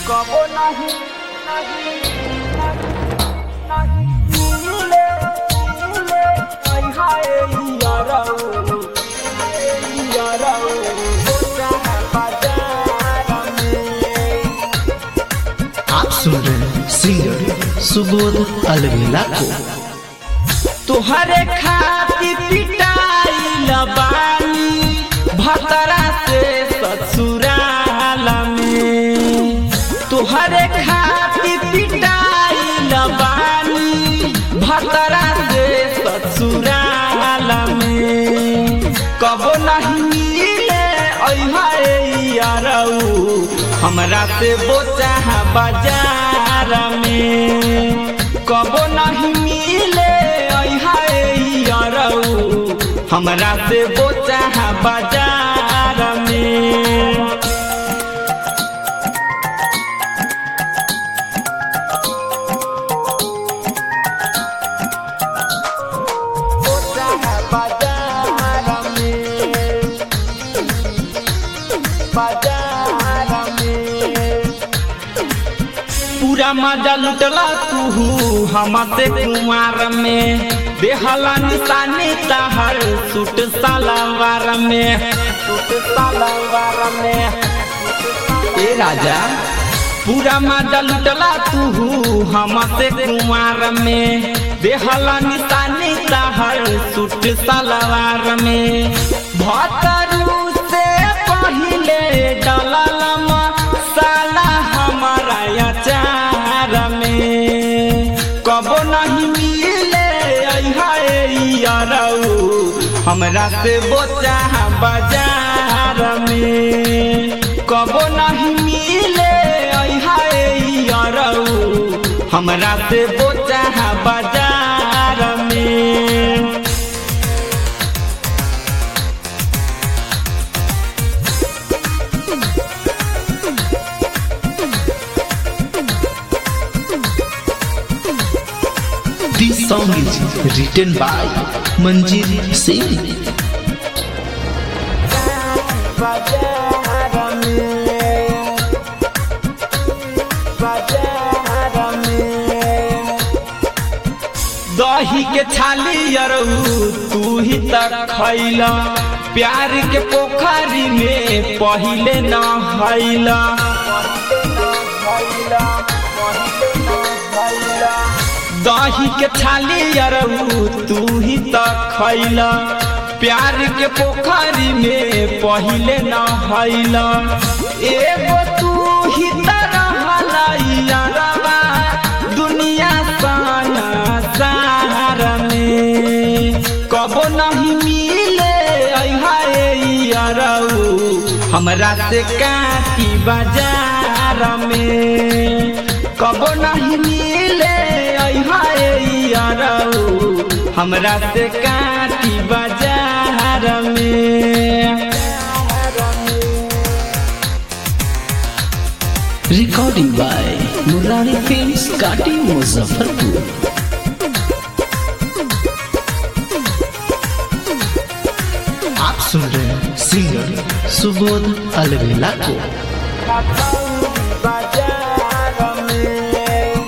कबो नहीं नहीं नहीं मिले मिले आई हाय याराओ याराओ बोचा है बाजार में आप सुन रहे हैं सिंगर सुबोध अलवेला को तुहरे खाती पिटाई लबानी भतरा से ससुराल में तुहरे खाती पिटाई लबानी भतरा से ससुराल में कबो नहीं मिले अइहाए यारऊ हमरा से बोचा बाजार में कबो नहीं मिले अइहाए यारऊ हमरा से बोचा बाजार में बोचा बाजार में बाजार में पूरा मजा लुटला तू हमसे कुमार में देहला निशानी तहर सूट सलवार में सूट सलवार में ए राजा पूरा मजा लुटला तू हमसे कुमार में देहला निशानी तहर सूट सलवार में भतरू से पहिले डलल साला हमारा अचार में कबो नहीं मिले अइहाए यारऊ हमरा से बोचा बाजार में कबो नहीं मिले अइहाए यारऊ हमरा से बोचा बाजार में This song is written by Manjeet Singh. बाजार में बाजार में दही के छाली अरऊ तू ही तक खैला प्यार के पोखरी में पहिले न हैला दही के छाली अरऊ तू ही तक खैला प्यार के पोखरी में पहिले न हैला एगो तू ही तरह यारवा दुनिया साना सहारा में कबो नहीं मिले अइहाए यारऊ हमरा से काटी बाजार में कबो नहीं मिले अइहाए यारऊ हमरा से काटी बाजार में Recording by Murari Films, Kati Muzaffarpur. आप सुन रहे हैं सिंगर सुबोध अलवेला को बाजार में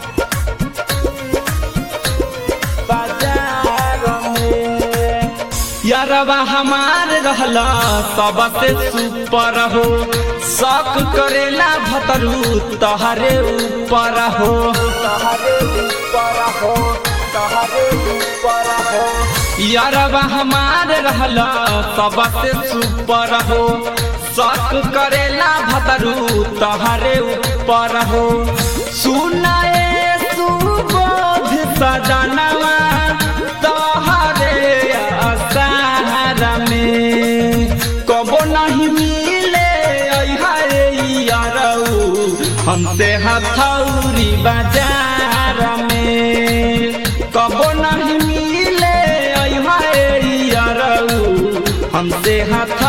बाजार में यारवा हमार रहला सबसे सुपर हो शक करेला भतरू तहरे ऊपर हो तहरे ऊपर हो तहरे ऊपर हो यारवा हमार रहला सबसे सुपर हो शक करेला भतरू तहरे ऊपर हो सुनाए सुबोध सजनवा तहरे असारा में कबो नहीं मिले अइहाए यारऊ हमसे हथौरी बाजार में कबो नहीं मिले अइहाए यारऊ हमसे हथ